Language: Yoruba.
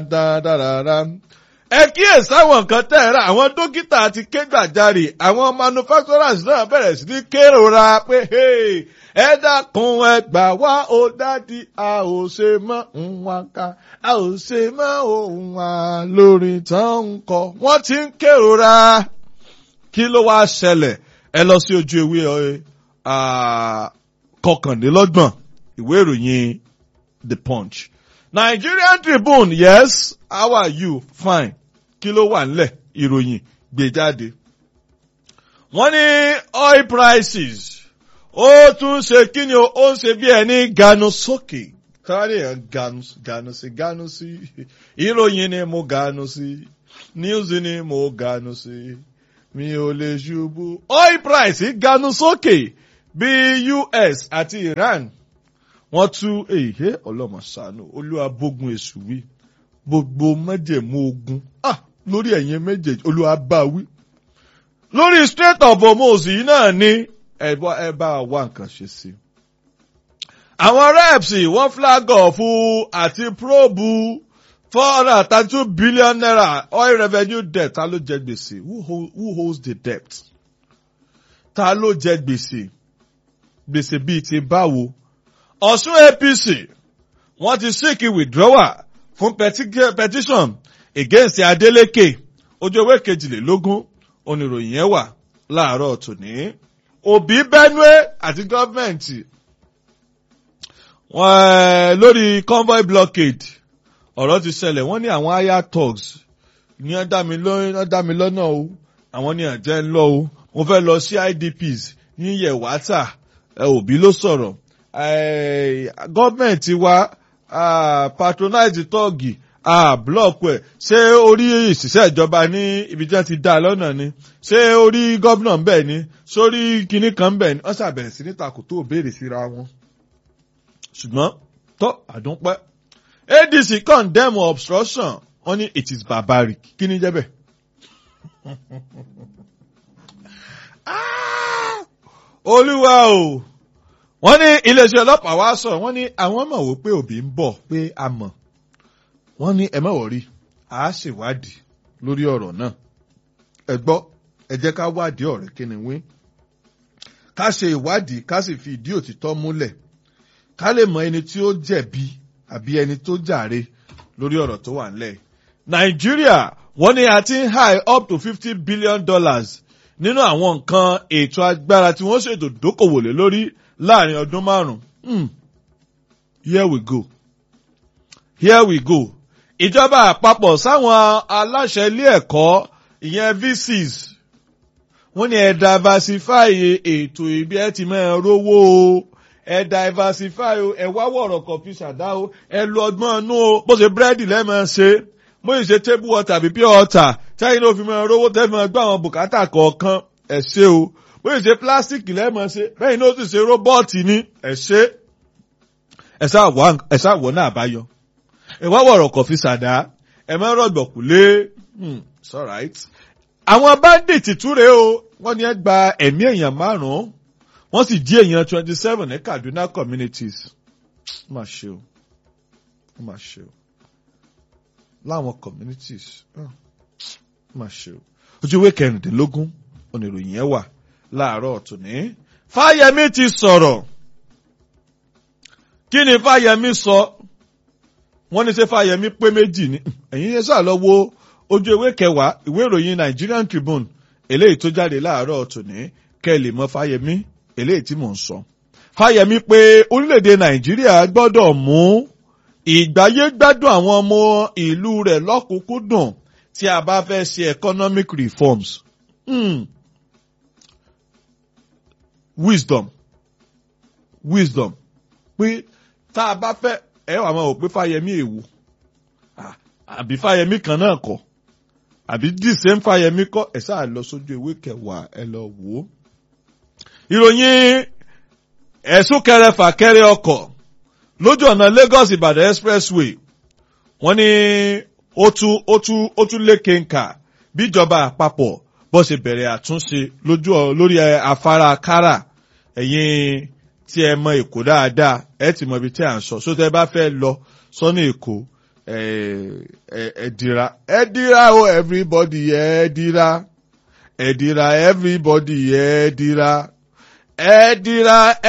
dáadáa. ẹ kíyèsí àwọn nǹkan tẹ́ ẹ rà àwọn dókítà ti ké gbàjarè àwọn manufacturers náà bẹ̀rẹ̀ sí ní kérora pé ẹ dákun ẹ gbà wá ó dádì a ò ṣe mọ́ nwa ká a ò ṣe mọ́ òun wa lórí tán ń kọ wọ́n ti ń kérora kí ló wá ṣẹlẹ̀ ẹ lọ sí ojú ewé kọkànlélọ́gbọ̀n ìwé ìròyìn The Punch. Nigerian Tribune yes how are you fine kí ló wà nílẹ̀ ìròyìn gbé jáde. wọ́n ní oil prices ó tún ṣe kí ni ó ń ṣe bí ẹni ganu sókè kárí ẹ̀ ganu ganu sí ganu sí ìròyìn ni mo ganu sí news ni mo ganu sí mi ò lè ṣubú. oil price ganu sókè bí US àti Iran wọ́n tú èyí ọlọ́mọ ṣàánú olúwa bógun èṣù wí gbogbo májẹ̀mú ogun ah lórí ẹ̀yin méjèèjì olúwa bá wí. lórí Strait of Hormuz yìí náà ni ẹ bá wá nǹkan ṣe sí. àwọn reps wọ́n flag off àti probe four hundred and thirty two billion naira oil revenue debt ta ló jẹ gbèsè who, who holds the debt ta ló jẹ gbèsè gbèsè bíi ti báwo Ọ̀ṣun APC wọ́n ti seek withdrawal fún petition against Adeleke ojú ewé kejìlélógún oníròyìn yẹn wà láàárọ̀ tòní. Òbí Benue àti gọ́ọ̀mẹ̀ntì lórí convoy blockade ọ̀rọ̀ ti ṣẹlẹ̀ wọ́n ní àwọn higher thugs ní wọ́n dá mi lọ́nà o àwọn ní àjẹ́ ń lọ o mo fẹ́ lọ sí IDPs ní Yewata Òbí ló sọ̀rọ̀ gọ́ọ̀mẹ̀ntì wa patronize tọ́ọ̀gì blọọkù ẹ̀ ṣé orí ìṣiṣẹ́ ìjọba ní ibi tí wọ́n ti dá lọ́nà ni ṣé orí gọ́vnà ń bẹ̀ ni sórí kinní kan ń bẹ̀ ni wọ́n ṣàbẹ̀rẹ̀ sí ní takò tó béèrè síra wọn. ṣùgbọ́n tó àdúpẹ́ ADC condemn obstruction wọ́n ní it is barbaric kí ni jẹ́ bẹ́ẹ̀. olúwa o wọ́n ní iléeṣẹ́ ọlọ́pàá wá sọ̀rọ̀ wọ́n ní àwọn mọ̀ wò pé òbí ń bọ̀ pé a mọ̀ wọ́n ní ẹ má wọ̀rí a ṣèwádìí lórí ọ̀rọ̀ náà ẹ gbọ́ ẹ jẹ́ ká wádìí ọ̀rẹ́ kíni wí ká ṣe ìwádìí ká sì fi ìdí òtítọ́ múlẹ̀ ká lè mọ ẹni tí ó jẹ̀bi àbí ẹni tó jàre lórí ọ̀rọ̀ tó wà nílẹ̀ nàìjíríà wọ́n ní a ti ń high up to fifty billion dollars nínú àwọn nǹkan ètò agbára tí wọ́n ṣètò dókòwò lé lórí láàrin ọdún márùn-ún. here we go. here we go. ìjọba àpapọ̀ sáwọn aláṣẹ ilé ẹ̀kọ́ ìyẹn VCs wọ́n ní ẹ diversify ètò ibi ẹ ti máa rówó o ẹ diversify o ẹ wá wọ̀rọ̀ kọ̀fí ṣàdá o ẹ lo ọgbọ́n inú o bó ṣe búrẹ́dì lẹ́ẹ̀mọ́ ṣe bó ṣe table water àbí pure water tẹ́yìn ló fi máa rówó tẹ́fì máa gbọ́ àwọn bùkátà kọ̀ọ̀kan ẹ ṣe o bó ṣe ṣe pílásítìkì lẹ́ẹ̀mọ́ ṣe bẹ́ẹ̀ ni ó sì ṣe róbọ́ọ̀tì ní ẹ ṣe ẹ ṣáà wọ̀ náà àbáyọ ẹ wá wọ̀rọ̀ kọ̀fí ṣàdá ẹ má rọ̀gbọ̀kú lé it's alright. àwọn bandit túre o wọ́n ní ẹ gba ẹ̀mí èèyàn márùn-ún wọ́n sì jí èèyàn twenty seven ní Kaduna communities. má ṣe o má ṣe o láwọn communities má ṣe o ojú ìwé kẹrìndínlógún oníròyìn yẹn wà láàárọ̀ tòní. Fáyẹmí ti sọ̀rọ̀ kí ni Fáyẹmí sọ wọ́n ní ṣe Fáyẹmí pé méjì ni ẹ̀yin yẹn sáà lọ wo ojú ewé kẹwàá ìwé ìròyìn Nigerian Tribune eléyìí tó jáde láàárọ̀ tòní kẹ́ ẹ lè mọ Fáyẹmí eléyìí tí mò ń sọ. Fáyẹmí pé orílẹ̀-èdè Nàìjíríà gbọ́dọ̀ mú ìgbáyé gbádùn àwọn ọmọ ìlú rẹ̀ lọ́kùnkúndùn tí a bá fẹ́ ṣe economic reforms. Hmm. Wisdom wisdom pé tá a bá fẹ́ ẹ wà máa wò pé Fáyẹmí èwo àbí Fáyẹmí kan náà kọ́ àbí the same Fáyẹmí kọ́ ẹ sáà lọ sójú ewé kẹwàá ẹ lọ wò ó. ìròyìn ẹ̀sùn kẹrẹfà kẹrẹ ọkọ̀ lójú ọ̀nà Lagos Ìbàdàn expressway wọ́n ní ó tún ó tún ó tún lékè nkà bíjọba àpapọ̀ bó ṣe bẹ̀rẹ̀ àtúnṣe lójú lórí afárá kára ẹ̀yin tí ẹ mọ Èkó dáadáa ẹ ti mọ ibi tí à ń sọ sótẹ́ bá fẹ́ lọ sọ́nà Èkó ẹ dira ẹ dira o everybody ẹ dira ẹ dira everybody ẹ dira ẹ dira